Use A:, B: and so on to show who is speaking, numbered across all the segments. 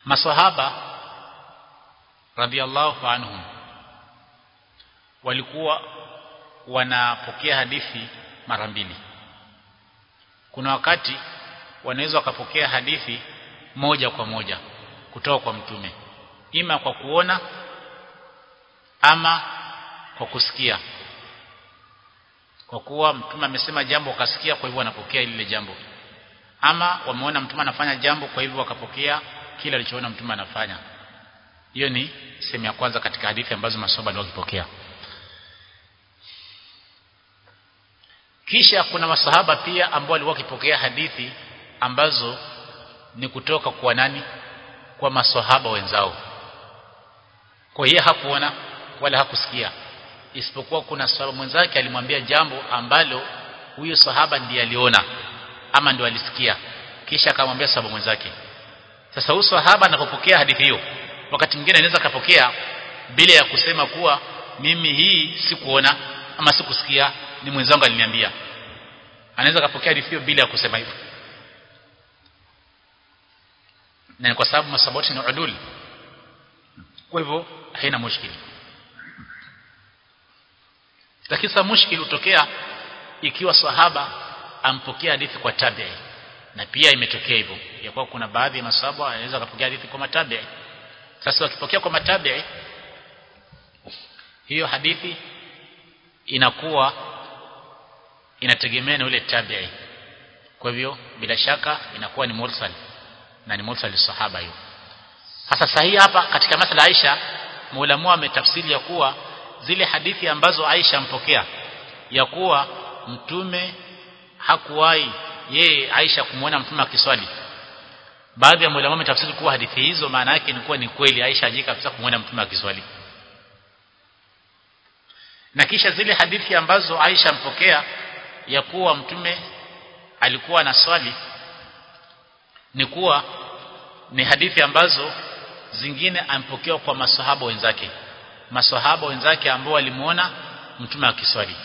A: masahaba radhiallahu anhum walikuwa wanapokea hadithi mara mbili kuna wakati wanaweza wakapokea hadithi moja kwa moja kutoka kwa mtume ima kwa kuona ama kwa kusikia kwa kuwa mtume amesema jambo wakasikia kwa hivyo wanapokea lile jambo ama wameona mtume anafanya jambo kwa hivyo wakapokea kile alichoona mtume anafanya hiyo ni sehemu ya kwanza katika hadithi ambazo maswahaba waliokipokea kisha kuna masahaba pia ambao walikuwa wakipokea hadithi ambazo ni kutoka kwa nani kwa maswahaba wenzao kwa hiyo hakuona wala hakusikia isipokuwa kuna sahaba mwenzake alimwambia jambo ambalo huyo sahaba ndiye aliona ama ndio alisikia kisha akamwambia sahaba mwenzake sasa huyo sahaba anapopokea hadithi hiyo wakati mwingine anaweza kapokea bila ya kusema kuwa mimi hii sikuona ama sikusikia ni mwenzangu aliniambia anaweza kapokea hadithi hiyo bila ya kusema hivyo na ni kwa sababu masaboti ni udul kwa hivyo haina mushkili lakini sasa mushkili utokea ikiwa sahaba ampokea hadithi kwa tabi'i na pia imetokea hivyo ya kuwa kuna baadhi ya masahaba wanaweza kupokea hadithi kwa matabi'i sasa wakipokea kwa matabi'i hiyo hadithi inakuwa inategemea na yule tabi'i kwa hivyo bila shaka inakuwa ni mursal na ni mursal sahaba hiyo sasa sahihi hapa katika masala Aisha muulamu ametafsiri ya kuwa zile hadithi ambazo Aisha mpokea ya kuwa mtume hakuwahi yeye Aisha kumwona mtume akiswali baadhi ya muulamu wametafsiri kuwa hadithi hizo maana yake ni kuwa ni kweli Aisha hajika kabisa kumwona mtume akiswali na kisha zile hadithi ambazo Aisha mpokea ya kuwa mtume alikuwa na swali ni kuwa ni hadithi ambazo zingine ampokewa kwa masahaba wenzake masahaba wenzake ambao walimuona mtume akiswali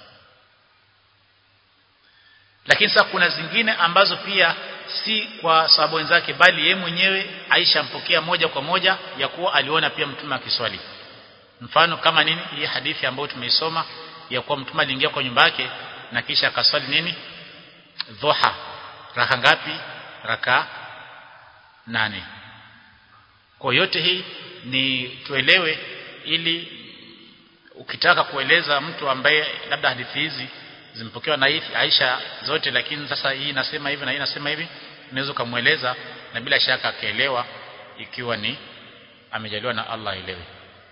A: lakini sasa kuna zingine ambazo pia si kwa sahaba wenzake bali yeye mwenyewe Aisha mpokea moja kwa moja ya kuwa aliona pia mtume akiswali mfano kama nini hii hadithi ambayo tumeisoma ya kuwa mtume aliingia kwa nyumba yake na kisha akaswali nini dhuha raka ngapi raka nane kwa yote hii ni tuelewe ili ukitaka kueleza mtu ambaye labda hadithi hizi zimpokewa na hivi Aisha zote lakini sasa hii inasema hivi na hii inasema hivi unaweza kumueleza na bila shaka akaelewa ikiwa ni amejaliwa na Allah elewe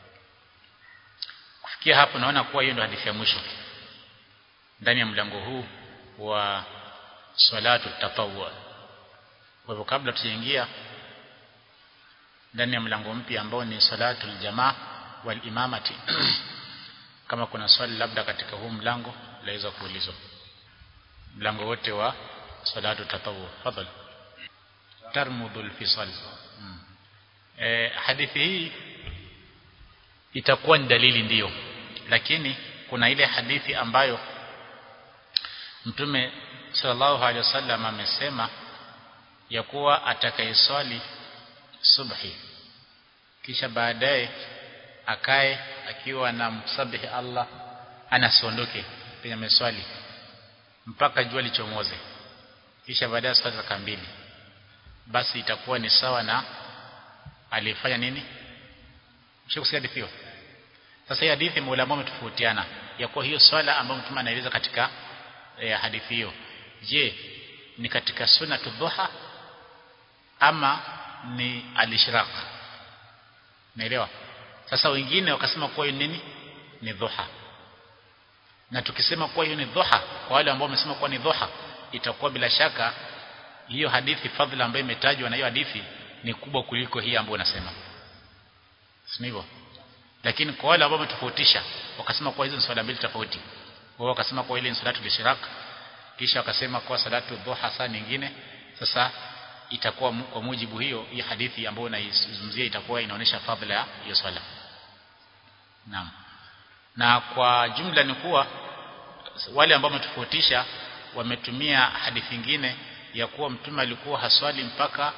A: kufikia hapo naona kuwa hiyo ndio hadithi ya mwisho ndani ya mlango huu wa salatu tatawwu kwa hivyo kabla tujaingia ndani ya mlango mpya ambao ni salatul jamaa wal imamati kama kuna swali labda katika huu mlango laweza kuulizwa mlango wote wa salatu tatawwu fadhali tarmudul fisal hmm. e, hadithi hii itakuwa ni dalili ndiyo lakini kuna ile hadithi ambayo mtume sallallahu alaihi wasallam amesema ya kuwa atakayeswali subhi kisha baadaye akae akiwa na msabihi Allah anasiondoke kwenye meswali mpaka jua lichomoze kisha baadaye swali raka mbili basi itakuwa ni sawa na alifanya nini mshakusikia hadithi hiyo sasa hii hadithi maulama wametofautiana ya kuwa hiyo swala ambayo mtume anaeleza katika eh, hadithi hiyo je ni katika sunnatu dhuha ama ni alishraq naelewa sasa wengine wakasema kuwa hiyo nini ni dhuha na tukisema kuwa hiyo ni dhuha kwa wale ambao wamesema kuwa ni dhuha itakuwa bila shaka hiyo hadithi fadhila ambayo imetajwa na hiyo hadithi ni kubwa kuliko hii ambayo unasema si hivyo lakini kwa wale ambao wametofautisha wakasema kuwa hizo ni swala mbili tofauti wao wakasema kuwa ile ni salatu lishraq kisha wakasema kuwa salatu dhuha saa nyingine sasa itakuwa kwa mujibu hiyo hii hadithi ambayo naizungumzia itakuwa inaonyesha fadhila ya hiyo swala naam na kwa jumla ni kuwa wale ambao wametofautisha wametumia hadithi nyingine ya kuwa mtume alikuwa haswali mpaka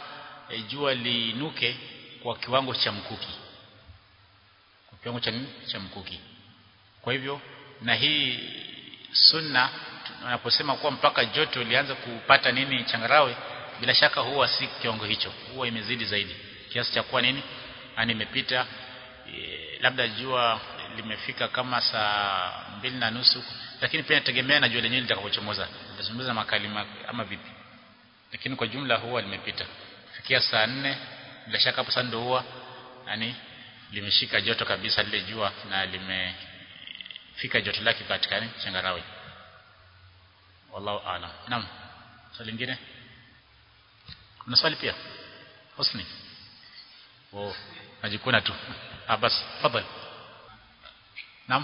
A: e, jua liinuke kwa kiwango cha mkuki kwa kiwango cha, cha mkuki kwa hivyo na hii sunna tunaposema kuwa mpaka joto lianza kupata nini changarawe bila shaka huwa si kiwango hicho huwa imezidi zaidi kiasi cha kuwa nini yani imepita e, labda jua limefika kama saa mbili na nusu lakini pia inategemea na jua lenyewe litakapochomoza litazungumza makali ama vipi lakini kwa jumla huwa limepita fikia saa nne bila shaka hapo sasa ndio huwa yani limeshika joto kabisa lile jua na limefika joto lake katika changarawe wallahu aalam naam swali lingine kuna swali pia husni oh najikuna tu ah basi fadhali naam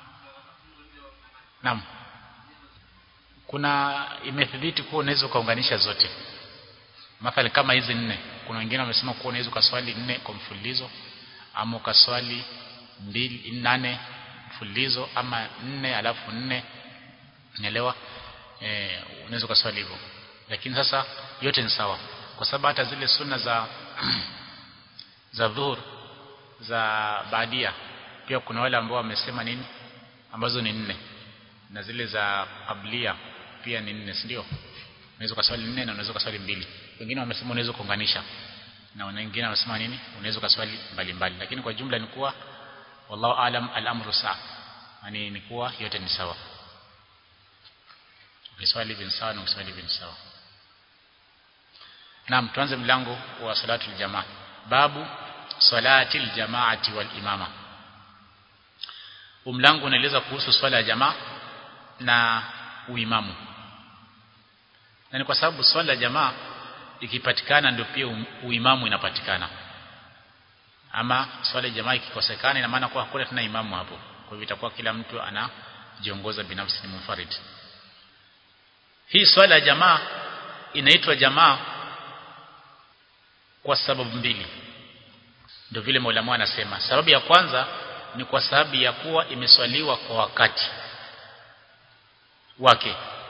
A: naam kuna imethibiti kuwa unaweza ukaunganisha zote mathalan kama hizi nne kuna wengine wamesema kuwa unaweza ukaswali nne kwa mfululizo ama ukaswali mbili nane mfululizo ama nne alafu nne unaelewa eh unaweza ukaswali hivyo lakini sasa yote ni sawa kwa sababu hata zile sunna za za dhuhur za baadia pia kuna wale ambao wamesema nini ambazo ni nne na zile za qablia pia ni nne ndio unaweza kuswali nne na unaweza kuswali mbili wengine wamesema unaweza kuunganisha na wengine wamesema nini unaweza kuswali mbalimbali lakini kwa jumla ni kuwa wallahu alam al-amru sa yani ni kuwa yote ni sawa ukiswali bin sawa na ukiswali bin sawa Naam tuanze mlango wa salatu jamaa babu salati aljamaati wal imama umlango unaeleza kuhusu swala ya jamaa na uimamu na ni kwa sababu swala ya jamaa ikipatikana ndio pia uimamu inapatikana ama swala ya jamaa ikikosekana ina maana kwa hakuna tena imamu hapo kwa hivyo itakuwa kila mtu anajiongoza binafsi ni munfarid hii swala ya jamaa inaitwa jamaa kwa sababu mbili ndio vile Maulama anasema sababu ya kwanza ni kwa sababu ya kuwa imeswaliwa kwa wakati wake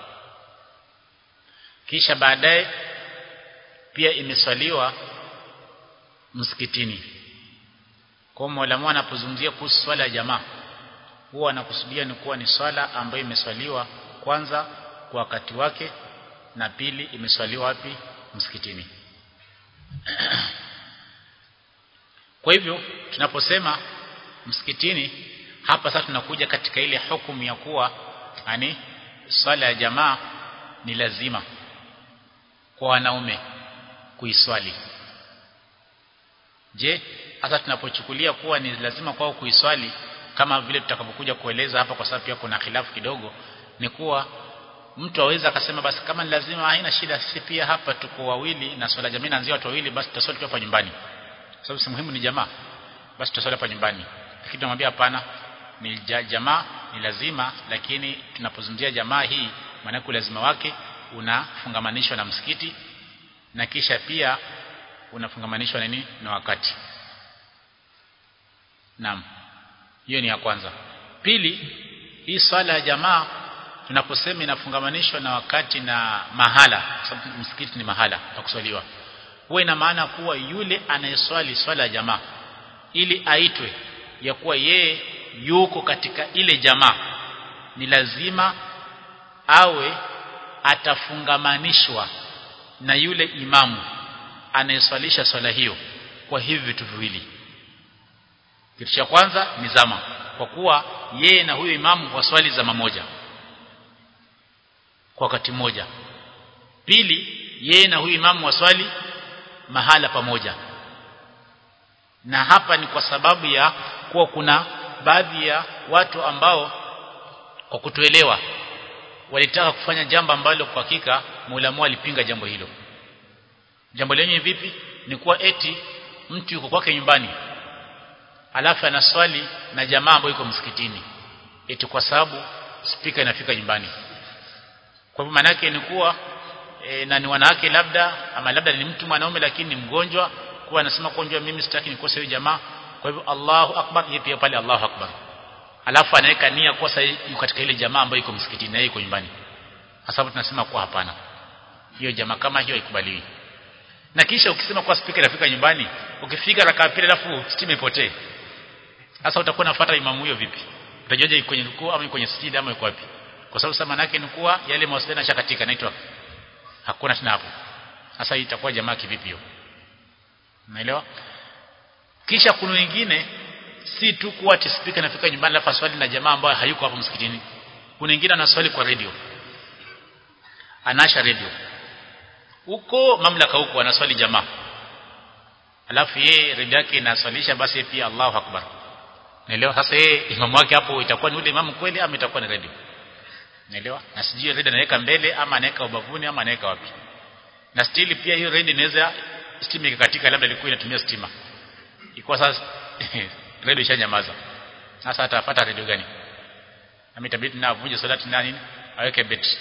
A: kisha baadaye pia imeswaliwa msikitini kwa Maulama anapozungumzia kuhusu swala ya jamaa huwa anakusudia ni kuwa ni swala ambayo imeswaliwa kwanza kwa wakati wake na pili imeswaliwa wapi msikitini kwa hivyo tunaposema msikitini hapa sasa tunakuja katika ile hukumu ya kuwa yani swala ya jamaa ni lazima kwa wanaume kuiswali je hasa tunapochukulia kuwa ni lazima kwao kuiswali kama vile tutakapokuja kueleza hapa kwa sababu pia kuna khilafu kidogo ni kuwa mtu aweza akasema basi kama ni lazima haina shida sisi pia hapa tuko wawili na swala jamii naanzia watu wawili basi tutaswali hapa nyumbani sababu si muhimu ni jamaa basi tutaswali hapa nyumbani lakini tunamwambia hapana ni jamaa ni lazima lakini tunapozungumzia jamaa hii maana lazima wake unafungamanishwa na msikiti na kisha pia unafungamanishwa na nini na wakati naam hiyo ni ya kwanza pili hii swala ya jamaa tunaposema inafungamanishwa na wakati na mahala sababu msikiti ni mahala pa kuswaliwa huwa ina maana kuwa yule anayeswali swala ya jamaa ili aitwe ya kuwa yeye yuko katika ile jamaa ni lazima awe atafungamanishwa na yule imamu anayeswalisha swala hiyo kwa hivi vitu viwili kitu cha kwanza ni zama kwa kuwa yeye na huyo imamu waswali zama moja kwa wakati mmoja pili yeye na huyu imamu waswali mahala pamoja na hapa ni kwa sababu ya kuwa kuna baadhi ya watu ambao kwa kutuelewa walitaka kufanya jambo ambalo kwa hakika Muulamu alipinga jambo hilo jambo lenyewe vipi ni kuwa eti mtu yuko kwake nyumbani alafu anaswali na jamaa ambayo yuko msikitini eti kwa sababu spika inafika nyumbani kwa hivyo maana yake ni kuwa e, na ni wanawake labda ama labda ni mtu mwanaume lakini ni mgonjwa kuwa anasema konjwa mimi sitaki nikose hiyo jamaa kwa hivyo Allahu akbar yeye pia pale Allahu akbar alafu anaweka nia kwa sasa yuko katika ile jamaa ambayo iko msikitini na yuko nyumbani sababu tunasema kwa hapana hiyo jamaa kama hiyo haikubaliwi na kisha ukisema kwa speaker inafika nyumbani ukifika raka pili alafu stima ipotee sasa utakuwa unafuata imamu huyo vipi utajuaje kwenye rukuu ama kwenye sijida ama yuko wapi kwa sababu sasa manake ni kuwa yale mawasiliano yashakatika naitwa hakuna tena hapo sasa itakuwa jamaa kivipi hiyo unaelewa kisha kuna wengine si tu kuwa ati speaker inafika nyumbani alafu swali na jamaa ambayo hayuko hapo msikitini kuna wengine anaswali kwa radio anasha radio huko mamlaka huko anaswali jamaa alafu yeye radio yake inaswalisha basi pia Allahu akbar naelewa sasa yeye imamu wake hapo itakuwa ni ule imamu kweli ama itakuwa ni radio naelewa na sijui radio anaweka mbele ama anaweka ubavuni ama anaweka wapi na stili pia hiyo radio inaweza stima ikakatika labda ilikuwa inatumia stima ikuwa sasa radio ishanyamaza sasa atafuata radio gani na itabidi na avunje salati na nini aweke betri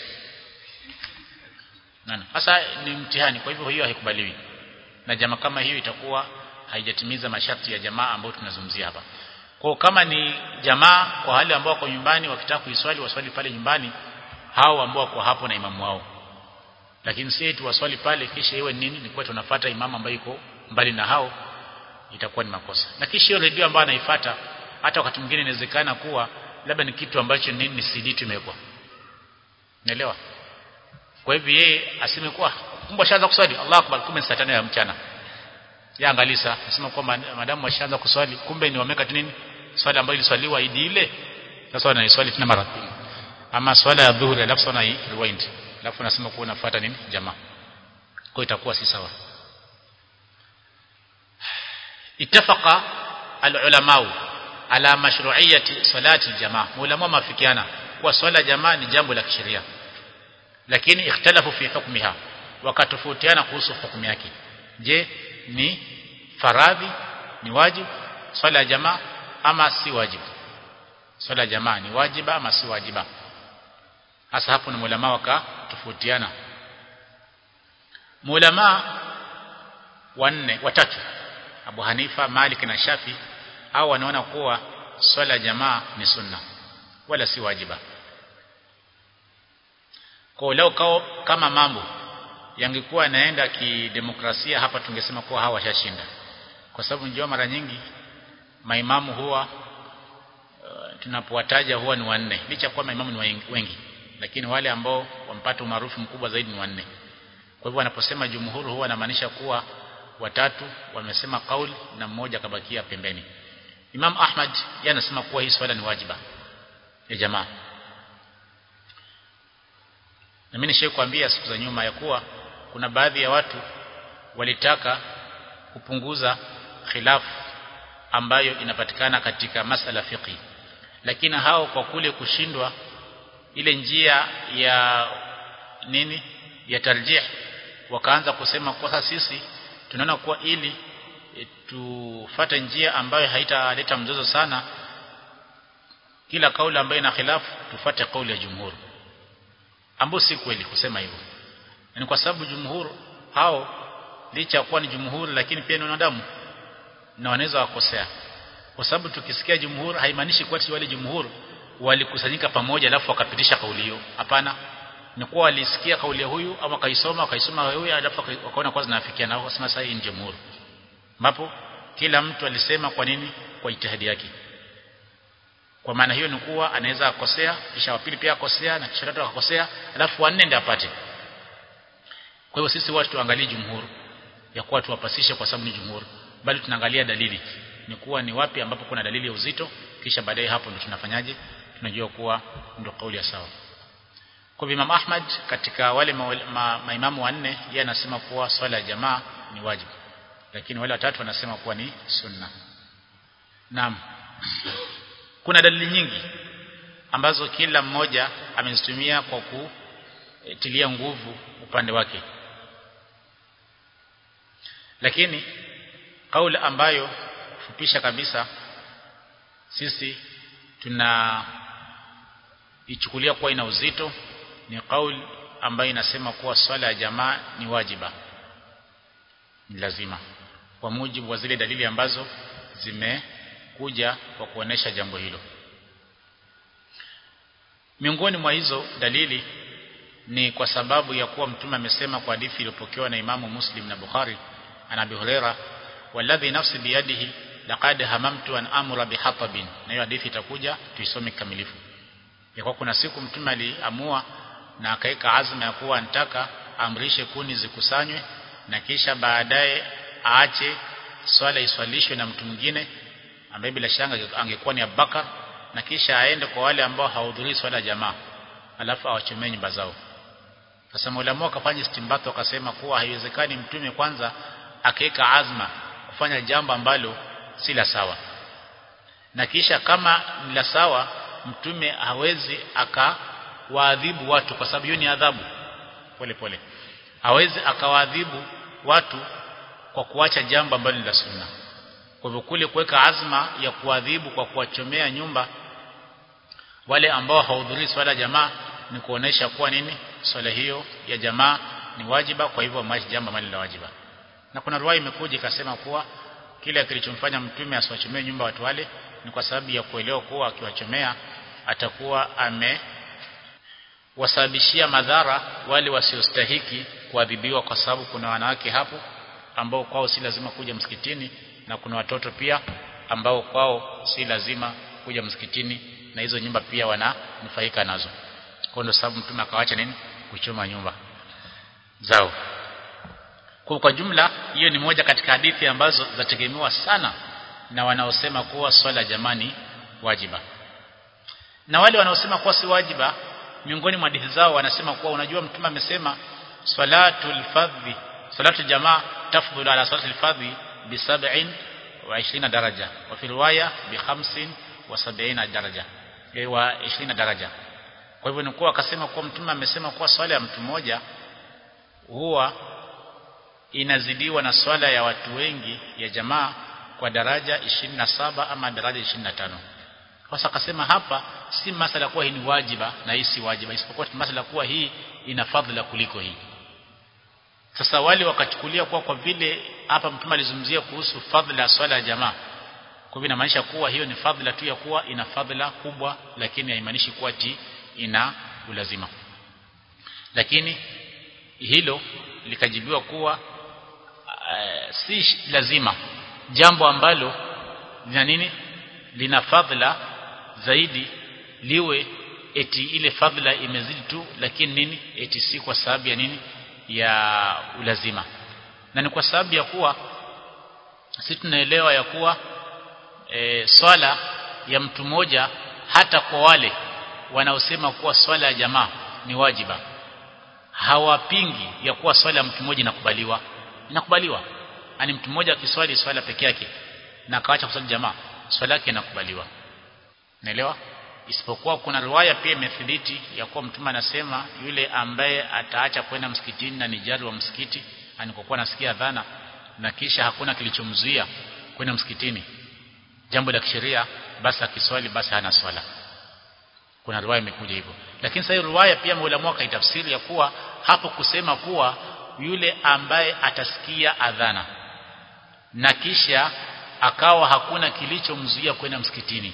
A: nana sasa ni mtihani kwa hivyo hiyo haikubaliwi na jamaa kama hiyo itakuwa haijatimiza masharti ya jamaa ambayo tunazungumzia hapa kwa kama ni jamaa kwa wale ambao wako nyumbani wakitaka kuiswali waswali pale nyumbani hao ambao wako hapo na imamu wao lakini si tu waswali pale kisha iwe nini ni kwa tunafuata imamu ambaye yuko mbali na hao itakuwa ni makosa na kisha hiyo redio ambayo anaifuata hata wakati mwingine inawezekana kuwa labda ni kitu ambacho nini ni CD tumewekwa unaelewa kwa hivyo yeye aseme kuwa kumbe ashaanza kuswali Allahu akbar kumbe saa 5 ya mchana ya angalisa nasema kwamba madamu washaanza kuswali kumbe ni wameka nini swali ambayo iliswaliwa idi ile sasa wanaiswali tena mara pili ama swala ya dhuhuri alafu wana rewind alafu nasema kuwa unafuata nini jamaa kwa itakuwa si sawa ittafaqa al-ulamau ala mashru'iyyati salati jamaa ulama mafikiana kwa swala jamaa ni jambo la kisheria lakini ikhtalafu fi hukmiha wakatofautiana kuhusu hukumu yake je ni faradhi ni wajibu swala ya jamaa ama si wajibu swala ya jamaa ni wajiba ama si wajiba hasa hapo na ulama wakatofautiana ulama wanne watatu Abu Hanifa Malik na Shafi au wanaona kuwa swala ya jamaa ni sunna wala si wajiba kwa leo kao kama mambo yangekuwa yanaenda kidemokrasia hapa tungesema kuwa hawa washashinda kwa sababu njoo mara nyingi maimamu huwa uh, tunapowataja huwa ni wanne licha kuwa maimamu ni wengi lakini wale ambao wampata umaarufu mkubwa zaidi ni wanne kwa hivyo wanaposema jumhuru huwa anamaanisha kuwa watatu wamesema kauli na mmoja kabakia pembeni Imam Ahmad yeye anasema kuwa hii swala ni wajiba ya jamaa na mimi nishakwambia siku za nyuma ya kuwa kuna baadhi ya watu walitaka kupunguza khilafu ambayo inapatikana katika masala fiqhi lakini hao kwa kule kushindwa ile njia ya nini ya tarjih wakaanza kusema kwa sisi tunaona kuwa ili e, tufate njia ambayo haitaleta mzozo sana kila kauli ambayo ina khilafu tufate kauli ya jumhur ambapo si kweli kusema hivyo ni kwa sababu jumhur hao licha kuwa ni jumhur lakini pia ni wanadamu na wanaweza wakosea kwa sababu tukisikia jumhur haimaanishi kuwa wale jumhur walikusanyika pamoja alafu wakapitisha kauli hiyo hapana ni kuwa walisikia kauli ya huyu ama kaisoma wakaisoma huyu alafu wakaona kwanza naafikiana nao wasema sasa hii ni jumhur ambapo kila mtu alisema kwa nini kwa ijtihadi yake kwa maana hiyo ni kuwa anaweza akosea kisha wa pili pia akosea na kisha tatu akosea alafu wanne ndio apate kwa hiyo sisi watu tuangalie jumhur ya kuwa tuwapasishe kwa sababu ni jumhur bali tunaangalia dalili ni kuwa ni wapi ambapo kuna dalili ya uzito kisha baadaye hapo ndio tunafanyaje tunajua kuwa ndio kauli ya sawa kwa Imam Ahmad katika wale maimamu ma, ma wanne yeye anasema kuwa swala ya jamaa ni wajibu lakini wale watatu wanasema kuwa ni sunna naam kuna dalili nyingi ambazo kila mmoja amezitumia kwa kutilia nguvu upande wake lakini kauli ambayo kufupisha kabisa sisi tuna ichukulia kuwa ina uzito ni kauli ambayo inasema kuwa swala ya jamaa ni wajiba ni lazima kwa mujibu wa zile dalili ambazo zimekuja kwa kuonesha jambo hilo miongoni mwa hizo dalili ni kwa sababu ya kuwa mtume amesema kwa hadithi iliyopokewa na Imamu Muslim na Bukhari an Abi Huraira walladhi nafsi biyadihi laqad hamamtu an amura bihatabin na hiyo hadithi itakuja tuisome kikamilifu ya kwa kuna siku mtume aliamua na akaika azma ya kuwa anataka amrishe kuni zikusanywe na kisha baadaye aache swala iswalishwe na mtu mwingine ambaye bila shaka angekuwa ni Abubakar na kisha aende kwa wale ambao hawahudhurii swala jamaa alafu awachomee nyumba zao sasa maulama wakafanya istimbato wakasema kuwa haiwezekani mtume kwanza akaweka azma kufanya jambo ambalo si la sawa na kisha kama ni la sawa mtume hawezi akawaadhibu watu kwa sababu hiyo ni adhabu pole pole hawezi akawaadhibu watu kwa kuacha jambo ambalo ni la sunna kwa hivyo kule kuweka azma ya kuadhibu kwa kuwachomea nyumba wale ambao hawahudhurii swala jamaa ni kuonesha kuwa nini swala hiyo ya jamaa ni wajiba kwa hivyo maisha jambo mali la wajiba na kuna riwaya imekuja ikasema kuwa kile kilichomfanya mtume asiwachomee nyumba watu wale ni kwa sababu ya kuelewa kuwa akiwachomea atakuwa ame wasababishia madhara wale wasiostahiki kuadhibiwa kwa sababu kuna wanawake hapo ambao kwao si lazima kuja msikitini na kuna watoto pia ambao kwao si lazima kuja msikitini na hizo nyumba pia wananufaika nazo kwa ndio sababu mtume akawacha nini kuchoma nyumba zao kwa kwa jumla hiyo ni moja katika hadithi ambazo zategemewa sana na wanaosema kuwa swala jamani wajiba na wale wanaosema kuwa si wajiba miongoni mwa hadithi zao wanasema kuwa unajua mtume amesema salatul fardhi salatu jamaa tafdhulu ala salati al-fardhi bi 27 daraja wa fi riwaya bi 75 daraja wa 20 daraja kwa hivyo nikuwa akasema kuwa mtume amesema kuwa swala ya mtu mmoja huwa inazidiwa na swala ya watu wengi ya jamaa kwa daraja 27 ama daraja 25 sasa akasema hapa si masala kuwa hii ni wajiba na hii si wajiba isipokuwa masala kuwa hii ina fadhila kuliko hii sasa wale wakachukulia kuwa kwa vile hapa mtume alizungumzia kuhusu fadhila ya swala ya jamaa kwa hivyo inamaanisha kuwa hiyo ni fadhila tu ya kuwa ina fadhila kubwa lakini haimaanishi kuwa ti ina ulazima lakini hilo likajibiwa kuwa uh, si lazima jambo ambalo lina nini lina fadhila zaidi liwe eti ile fadhila imezidi tu lakini nini eti si kwa sababu ya nini ya ulazima na ni kwa sababu ya kuwa sisi tunaelewa ya kuwa e, swala ya mtu mmoja hata kwa wale wanaosema kuwa swala ya jamaa ni wajiba hawapingi ya kuwa swala ya mtu mmoja inakubaliwa inakubaliwa ani mtu mmoja akiswali swala peke yake na akaacha kuswali jamaa swala yake inakubaliwa naelewa isipokuwa kuna riwaya pia imethibiti ya kuwa mtume anasema yule ambaye ataacha kwenda msikitini na nijari wa msikiti anikokuwa nasikia dhana na kisha hakuna kilichomzuia kwenda msikitini jambo la kisheria basi akiswali basi hana swala kuna riwaya imekuja hivyo lakini sasa riwaya pia maulama akaitafsiri ya kuwa hapo kusema kuwa yule ambaye atasikia adhana na kisha akawa hakuna kilichomzuia kwenda msikitini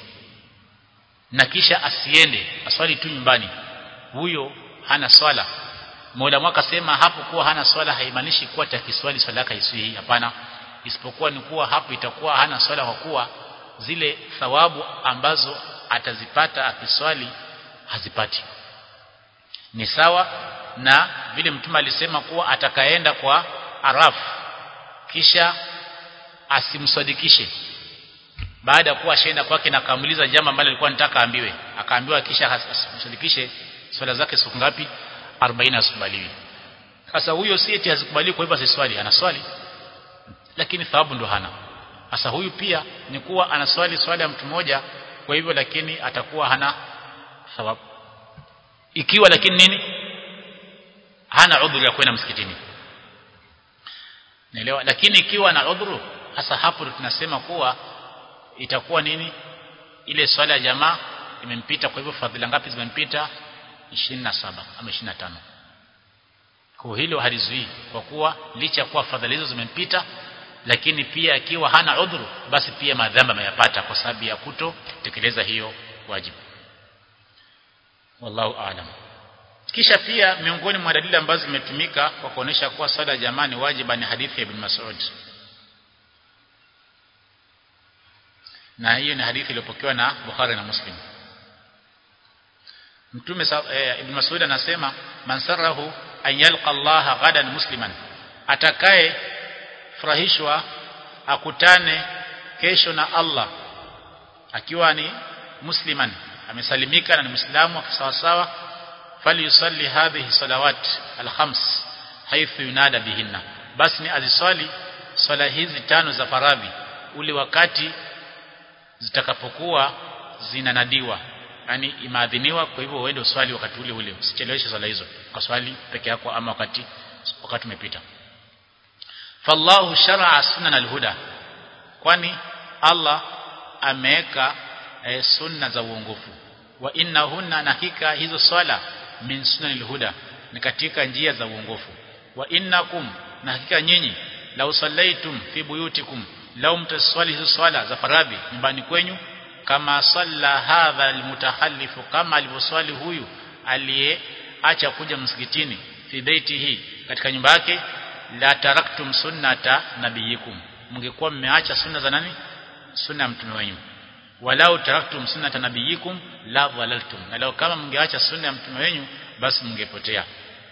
A: na kisha asiende aswali tu nyumbani huyo hana swala Mola akasema hapo kuwa hana swala haimaanishi kuwa takiswali swala yake isihi hapana isipokuwa ni kuwa hapo itakuwa hana swala kwa kuwa zile thawabu ambazo atazipata akiswali hazipati ni sawa na vile mtume alisema kuwa atakaenda kwa arafu kisha asimsadikishe baada ya kuwa ashaenda kwake na akamuliza jambo ambalo alikuwa anataka aambiwe akaambiwa kisha asimsadikishe swala zake siku ngapi 40 asikubaliwi sasa huyo si eti hazikubaliwi kwa hivyo asiswali anaswali lakini thawabu ndo hana sasa huyu pia ni kuwa anaswali swala ya mtu mmoja kwa hivyo lakini atakuwa hana thawabu ikiwa lakini nini hana udhuru ya kwenda msikitini naelewa lakini ikiwa na udhuru hasa hapo tunasema kuwa itakuwa nini ile swala ya jamaa imempita kwa hivyo fadhila ngapi zimempita 27 ama 25 kwa hilo halizuii kwa kuwa licha kuwa fadhila hizo zimempita lakini pia akiwa hana udhuru basi pia madhambi ameyapata kwa sababu ya kuto tekeleza hiyo wajibu wallahu aalam kisha pia miongoni mwa dalili ambazo zimetumika kwa kuonesha kuwa swala ya jamaa ni wajiba ni hadithi ya Ibn Mas'ud na hiyo ni hadithi iliyopokewa na Bukhari na Muslim Mtume eh, Ibn Mas'ud anasema man sarahu an yalqa Allah ghadan musliman atakaye furahishwa akutane kesho na Allah akiwa ni musliman amesalimika na ni muislamu sawa sawa falyusalli hadhihi salawat alkhams haythu yunada bihinna basi ni aziswali swala hizi tano za faradhi ule wakati zitakapokuwa zinanadiwa yani imeadhiniwa kwa hivyo uende uswali wakati ule ule usicheleweshe swala hizo kwa swali peke yako ama wakati wakati umepita fallahu shar'a sunan alhuda kwani Allah ameweka e, sunna za uongofu wa innahunna na hakika hizo swala min sunan alhuda ni katika njia za uongofu wa innakum na hakika nyinyi law sallaitum fi buyutikum law mtaswali hizo swala za faradhi nyumbani kwenyu kama salla hadha almutahallifu kama alivyoswali huyu aliyeacha kuja msikitini fi baitihi katika nyumba yake la taraktum sunnata nabiyikum mngekuwa mmeacha sunna za nani sunna ya mtume wenu walau taraktum sunnata nabiyikum la dhalaltum na lao kama mngeacha sunna ya mtume wenu basi mngepotea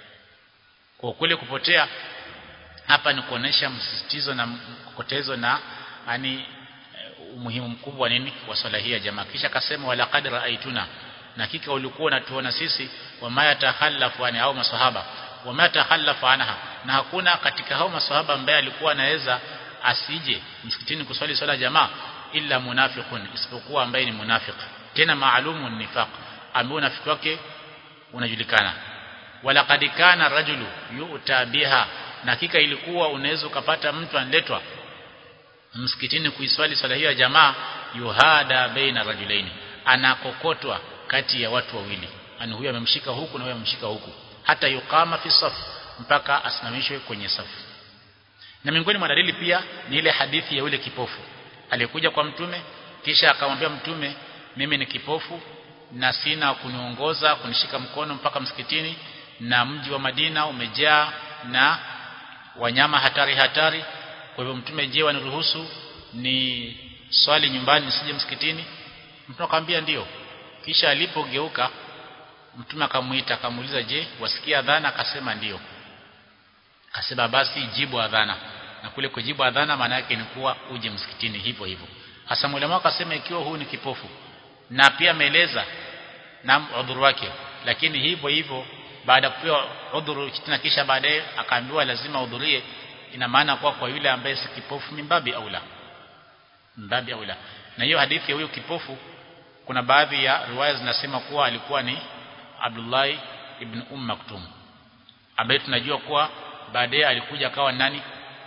A: kwa kule kupotea hapa ni kuonesha msisitizo na mkotezo na yani umuhimu mkubwa nini wa swala hii ya jamaa kisha akasema wala qad raaituna na hakika ulikuwa unatuona sisi wama yatahallafu ani au maswahaba wama yatahallafu anha na hakuna katika hao maswahaba ambaye alikuwa anaweza asije msikitini kuswali swala jamaa illa munafiqun isipokuwa ambaye ni munafiq tena maalumu nifaq ambaye unafiki wake unajulikana wala qad kana rajulu yu'ta biha na hakika ilikuwa unaweza ukapata mtu analetwa msikitini kuiswali swala hiyo ya jamaa yuhada baina rajulaini anakokotwa kati ya watu wawili ani huyu amemshika huku na huyu amemshika huku hata yukama fi saf mpaka asimamishwe kwenye safu na miongoni mwa dalili pia ni ile hadithi ya yule kipofu aliyekuja kwa mtume kisha akamwambia mtume mimi ni kipofu na sina kuniongoza kunishika mkono mpaka msikitini na mji wa Madina umejaa na wanyama hatari hatari kwa hivyo mtume je waniruhusu ni swali nyumbani nisije msikitini mtume akamwambia ndio kisha alipogeuka mtume akamuita akamuuliza je wasikia adhana akasema ndio akasema basi jibu adhana na kule kujibu adhana maana yake ni kuwa uje msikitini hivyo hivyo hasa mwalimu akasema ikiwa huu ni kipofu na pia ameeleza na udhuru wake lakini hivyo hivyo baada ya kupewa udhuru tena kisha baadaye akaambiwa lazima udhurie ina maana kwa kwa yule ambaye si kipofu mimbabi aula mimbabi aula na hiyo hadithi ya huyo kipofu kuna baadhi ya riwaya zinasema kuwa alikuwa ni Abdullah ibn Umm Maktum ambaye tunajua kuwa baadaye alikuja akawa nani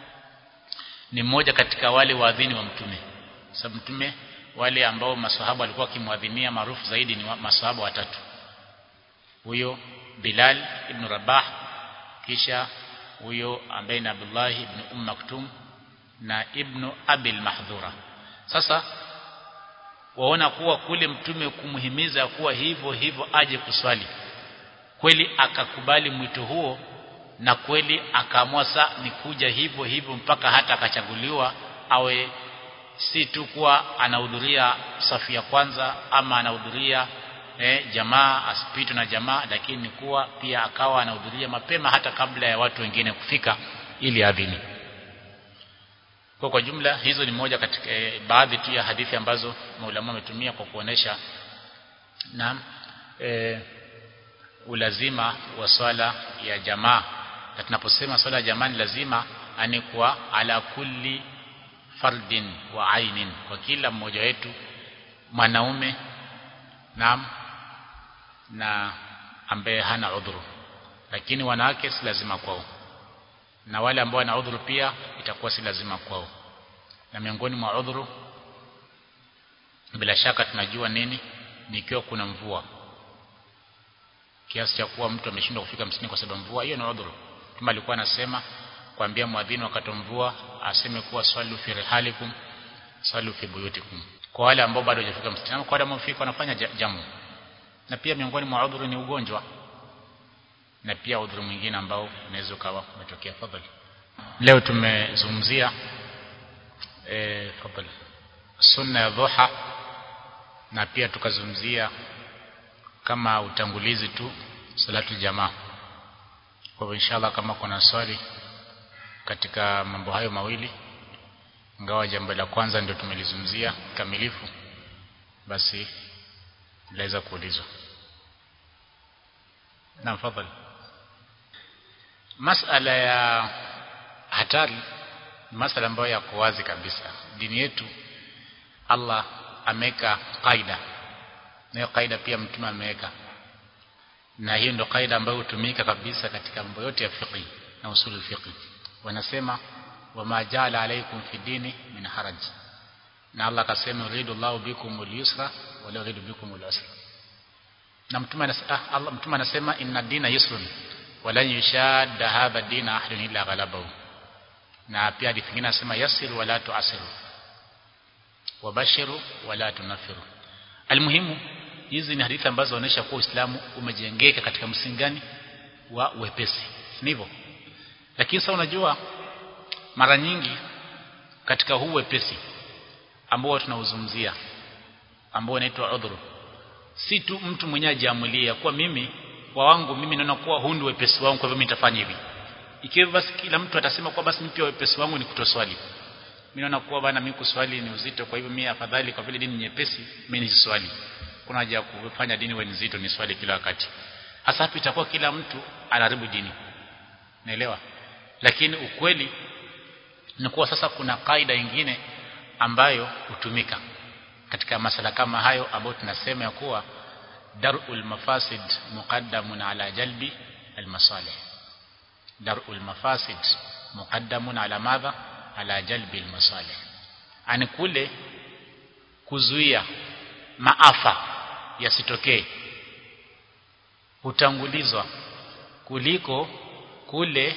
A: ni mmoja katika wale waadhini wa mtume sababu mtume wale ambao maswahaba walikuwa kimwadhinia maarufu zaidi ni maswahaba watatu huyo Bilal ibn Rabah kisha huyo ambaye ni Abdullah ibn Umm Maktum na ibn Abil Mahdhura sasa waona kuwa kule mtume kumhimiza kuwa hivyo hivyo aje kuswali kweli akakubali mwito huo na kweli akaamua saa ni kuja hivyo hivyo mpaka hata akachaguliwa awe si tu kuwa anahudhuria safu ya kwanza ama anahudhuria eh, jamaa asipitwe na jamaa lakini kuwa pia akawa anahudhuria mapema hata kabla ya watu wengine kufika ili adhini kwa kwa jumla hizo ni moja katika e, baadhi tu ya hadithi ambazo maulama wametumia kwa kuonesha na e, ulazima wa swala ya jamaa na tunaposema swala ya jamaa ni lazima ani kwa ala kulli fardin wa ainin kwa kila mmoja wetu mwanaume naam na ambaye hana udhuru lakini wanawake si lazima kwao na wale ambao wana udhuru pia itakuwa si lazima kwao na miongoni mwa udhuru bila shaka tunajua nini ni ikiwa kuna mvua kiasi cha kuwa mtu ameshindwa kufika msini kwa sababu mvua hiyo ni udhuru kama alikuwa anasema kuambia mwadhini wakati wa mvua aseme kuwa swali fi rihalikum swali fi buyutikum kwa wale ambao bado hawajafika msitini kwa wale ambao wanafika wanafanya jamu na pia miongoni mwa udhuru ni ugonjwa na pia udhuru mwingine ambao unaweza ukawa umetokea fadhali leo tumezungumzia e, fadhali sunna ya dhuha na pia tukazungumzia kama utangulizi tu salatu jamaa kwa hivyo inshallah kama kuna swali katika mambo hayo mawili ingawa jambo la kwanza ndio tumelizungumzia kamilifu basi laweza kuulizwa na fadhali masala ya hatari masala ambayo yako wazi kabisa dini yetu Allah ameweka kaida na hiyo kaida pia mtume ameweka na hiyo ndio kaida ambayo hutumika kabisa katika mambo yote ya fiqh na usul fiqh wanasema wama jala alaikum fi dini min haraj na Allah akasema yuridu Allahu bikum al-yusra wa la yuridu bikum al-usra na mtume anasema Allah mtume anasema inna dina yusrun wa lan yushadda hadha dina ahadun illa ghalabahu na pia hadithi nyingine anasema yassiru wa la tu'asiru wabashiru wa la tunafiru almuhimu hizi ni hadithi ambazo zinaonyesha kuwa Uislamu umejengeka katika msingi gani wa wepesi ndivyo lakini sasa unajua mara nyingi katika huu wepesi ambao tunauzungumzia ambao unaitwa udhuru si tu mtu mwenyewe ajiamulia kuwa mimi kwa wangu mimi naona kuwa huu ndio wepesi wangu kwa hivyo mimi nitafanya hivi ikiwa basi kila mtu atasema kuwa basi mimi pia wepesi wangu ni kutoswali mimi naona kuwa bana mimi kuswali ni uzito kwa hivyo mimi afadhali kwa vile dini nyepesi mimi niswali kuna haja ya kufanya dini wewe nzito ni swali kila wakati hasa hapo itakuwa kila mtu anaharibu dini naelewa lakini ukweli ni kuwa sasa kuna kaida nyingine ambayo hutumika katika masala kama hayo ambayo tunasema ya kuwa darul mafasid muqaddamun ala jalbi almasalih darul mafasid muqaddamun ala madha ala jalbi almasalih ani kule kuzuia maafa yasitokee hutangulizwa kuliko kule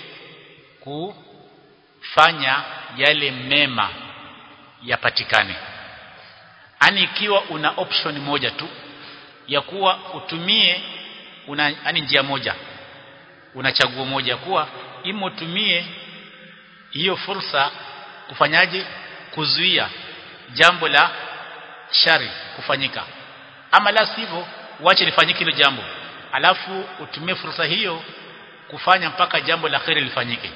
A: kufanya yale mema yapatikane ani ikiwa una option moja tu ya kuwa utumie una yani njia moja una chaguo moja kuwa ima utumie hiyo fursa kufanyaje kuzuia jambo la shari kufanyika ama la sivyo uache lifanyike hilo jambo alafu utumie fursa hiyo kufanya mpaka jambo la khairi lifanyike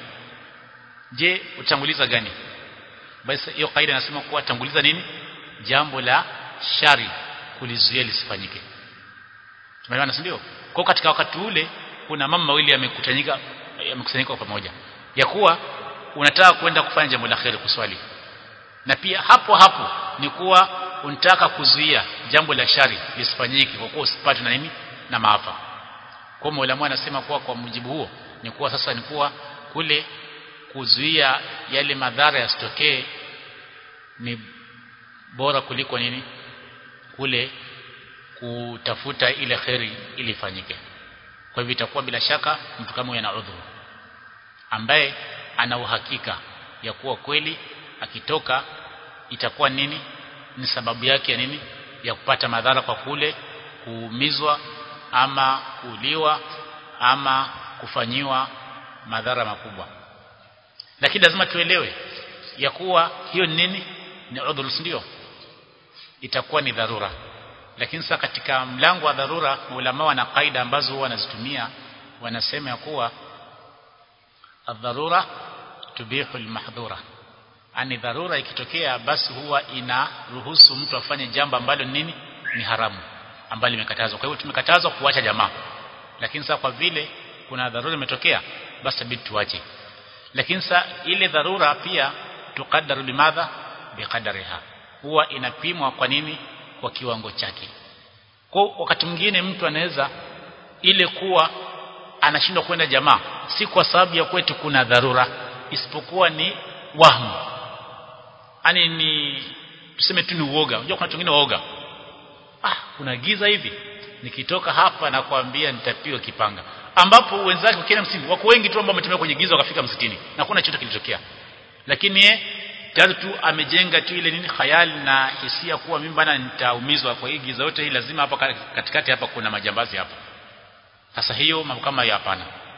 A: je utanguliza gani basi hiyo kaida inasema kuwa tanguliza nini jambo la shari kulizuia lisifanyike tumeelewana si ndio kwa katika wakati ule kuna mama mawili yamekutanyika yamekusanyika pamoja ya kuwa unataka kwenda kufanya jambo la khairi kuswali na pia hapo hapo ni kuwa unataka kuzuia jambo la shari lisifanyike kwa kuwa usipate na nini na maafa kwa Mola anasema kuwa kwa mujibu huo ni kuwa sasa ni kuwa kule kuzuia yale madhara yasitokee ni bora kuliko nini kule kutafuta ile kheri ili ifanyike kwa hivyo itakuwa bila shaka mtu kama yana udhuru ambaye ana uhakika ya kuwa kweli akitoka itakuwa nini ni sababu yake ya nini ya kupata madhara kwa kule kuumizwa ama kuuliwa ama kufanyiwa madhara makubwa lakini lazima tuelewe ya kuwa hiyo ni nini ni udhuru ndio itakuwa ni dharura lakini sasa katika mlango wa dharura ulama wana kaida ambazo huwa wanazitumia wanasema ya kuwa adharura tubihu almahdhura ani dharura ikitokea basi huwa inaruhusu mtu afanye jambo ambalo nini ni haramu ambalo limekatazwa kwa hivyo tumekatazwa kuacha jamaa lakini sasa kwa vile kuna dharura imetokea basi bidi tuache lakini sasa ile dharura pia tukadaru limadha biqadariha huwa inapimwa kwa nini kwa kiwango chake kwa wakati mwingine mtu anaweza ile kuwa anashindwa kwenda jamaa si kwa sababu ya kwetu kuna dharura isipokuwa ni wahmu yani ni tuseme tu ni uoga unajua kuna watu wengine waoga ah kuna giza hivi nikitoka hapa na kuambia nitapigwa kipanga ambapo wenzake wakienda msimu wako wengi tu ambao wametembea kwenye giza wakafika msitini na kuna chochote kilitokea lakini ye tayari tu amejenga tu ile nini khayali na hisia kuwa mimi bana nitaumizwa kwa hii giza yote hii lazima hapa katikati hapa kuna majambazi hapa sasa hiyo mambo kama hiyo hapana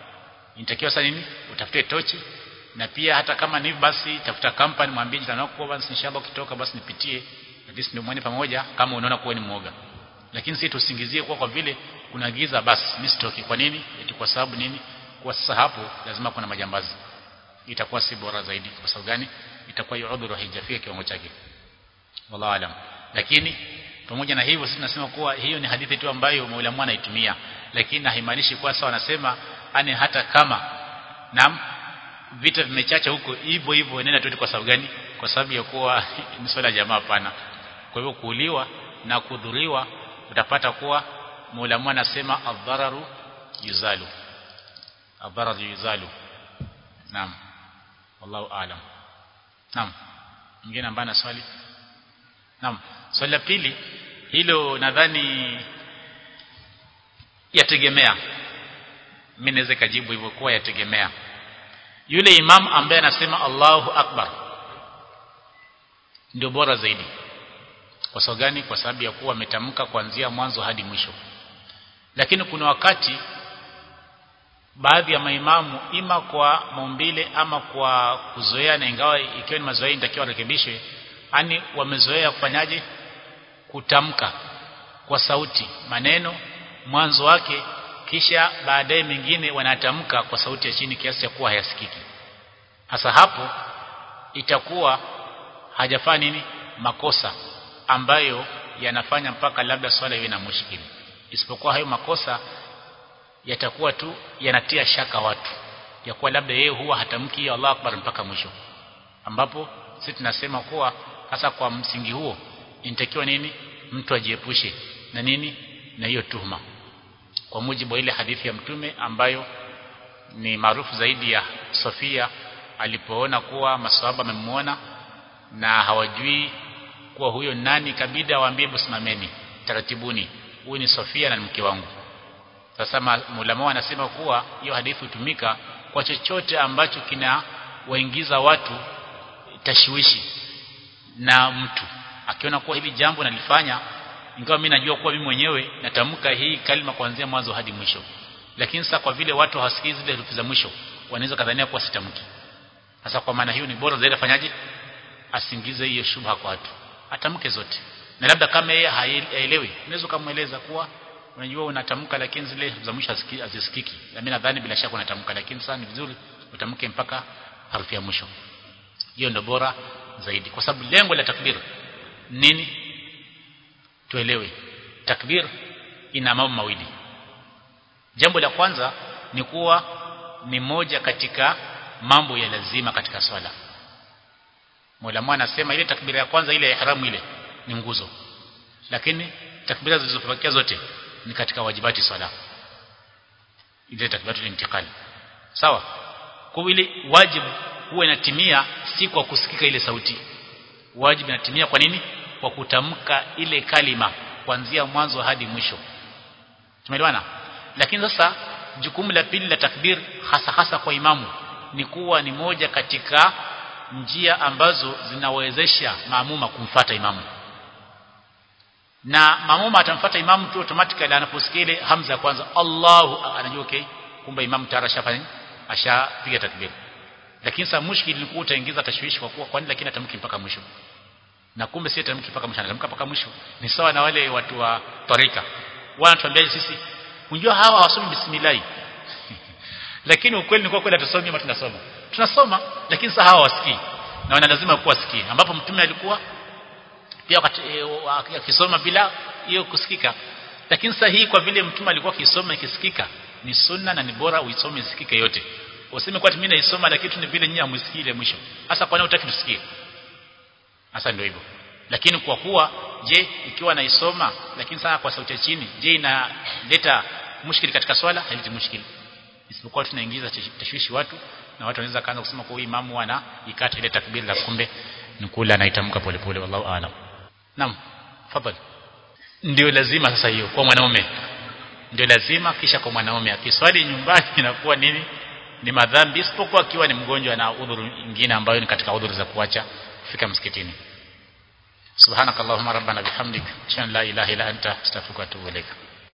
A: inatakiwa sasa nini utafute tochi na pia hata kama ni basi tafuta company mwambie jirani wako basi inshallah ukitoka basi nipitie at least ndio muone pamoja kama unaona kuwa ni mwoga lakini sisi tusingizie kwa kwa vile kuna giza basi mimi sitoki kwa nini eti kwa sababu nini kwa sasa hapo lazima kuna majambazi itakuwa si bora zaidi kwa sababu gani itakuwa hiyo udhuru haijafika kiwango chake wallahu alam lakini pamoja na hivyo sisi tunasema kuwa hiyo ni hadithi tu ambayo maulamu anaitumia lakini haimaanishi kwa sawa wanasema ani hata kama naam vita vimechacha huko hivyo hivyo nenda tu kwa sababu gani kwa sababu ya kuwa ni swala ya jamaa pana kwa hivyo kuuliwa na kudhuriwa utapata kuwa maulamu anasema adhararu yuzalu adhararu yuzalu naam wallahu aalam naam mwingine ambaye ana swali naam swali la pili hilo nadhani yategemea mimi naweza kajibu hivyo kuwa yategemea yule imam ambaye anasema Allahu Akbar ndio bora zaidi kwa sababu gani kwa sababu ya kuwa ametamka kuanzia mwanzo hadi mwisho lakini kuna wakati baadhi ya maimamu ima kwa maumbile ama kwa kuzoea na ingawa ikiwa ni mazoea inatakiwa rekebishwe yani wamezoea kufanyaje kutamka kwa sauti maneno mwanzo wake kisha baadaye mengine wanatamka kwa sauti ya chini kiasi cha kuwa hayasikiki hasa hapo itakuwa hajafanya nini makosa ambayo yanafanya mpaka labda swala iwe na mushkili isipokuwa hayo makosa yatakuwa tu yanatia shaka watu ya kuwa labda yeye huwa hatamki Allah akbar mpaka mwisho ambapo sisi tunasema kuwa hasa kwa msingi huo inatakiwa nini mtu ajiepushe na nini na hiyo tuhuma kwa mujibu wa ile hadithi ya mtume ambayo ni maarufu zaidi ya Sofia alipoona kuwa maswahaba wamemuona na hawajui kuwa huyo nani kabida waambie busimameni taratibuni huyu ni Sofia na mke wangu sasa mulama anasema kuwa hiyo hadithi hutumika kwa chochote ambacho kina waingiza watu tashwishi na mtu akiona kuwa hili jambo nalifanya ingawa mimi najua kuwa mimi mwenyewe natamka hii kalima kuanzia mwanzo hadi mwisho lakini sasa kwa vile watu hawasikii zile herufi za mwisho wanaweza kadhania kuwa sitamki sasa kwa maana hiyo ni bora zaidi afanyaje asingize hiyo shubha kwa watu atamke zote na labda kama yeye haelewi unaweza kumueleza kuwa unajua unatamka lakini zile za mwisho hazisikiki na mimi nadhani bila shaka unatamka lakini sasa ni vizuri utamke mpaka harufi ya mwisho hiyo ndio bora zaidi kwa sababu lengo la takbir nini tuelewe takbir ina mambo mawili jambo la kwanza ni kuwa ni moja katika mambo ya lazima katika swala Mola anasema ile takbira ya kwanza ile ya ihramu ile ni nguzo lakini takbira zilizofuatia zote ni katika wajibati swala ile takbiratul intiqal sawa kwa ile wajibu huwa inatimia si kwa kusikika ile sauti wajibu inatimia kwa nini kwa kutamka ile kalima kuanzia mwanzo hadi mwisho tumeelewana lakini sasa jukumu la pili la takbir hasa hasa kwa imamu ni kuwa ni moja katika njia ambazo zinawezesha maamuma kumfata imamu na maamuma atamfuata imamu tu automatically anaposikia ile hamza kwanza Allahu anajua okay kumbe imamu tayari ashafanya ashapiga takbir lakini sasa mushkil ni kuwa utaingiza tashwishi kwa kuwa kwani lakini atamki mpaka mwisho na kumbe si atamki mpaka mwisho anatamka mpaka mwisho ni sawa na wale watu wa tarika wanatuambia sisi unjua hawa hawasomi bismillah lakini ukweli ni kwa kweli hatusomi ama tunasoma tunasoma lakini sasa hawa wasikii na wana lazima kuwa sikii ambapo mtume alikuwa pia wakati akisoma bila hiyo kusikika lakini sasa hii kwa vile mtume alikuwa akisoma ikisikika ni sunna na ni bora uisome isikike yote useme kwa mimi naisoma lakini ni vile nyinyi hamsikii ile mwisho hasa kwa nini utaki tusikie hasa ndio hivyo lakini kwa kuwa je ikiwa naisoma lakini sana kwa sauti ya chini je inaleta mushkili katika swala haileti mushkili isipokuwa tunaingiza tashwishi watu na watu wanaweza kaanza kusema kwa imamu ana ikata ile takbir la kumbe ni kula anaitamka polepole wallahu aalam naam fadhali ndio lazima sasa hiyo kwa mwanaume ndio lazima kisha kwa mwanaume akiswali nyumbani inakuwa nini ni madhambi isipokuwa akiwa ni mgonjwa na udhuru nyingine ambayo ni katika udhuru za kuacha kufika msikitini subhanakallahumma rabbana bihamdik shan la ilaha illa anta astaghfiruka wa atubu ilaika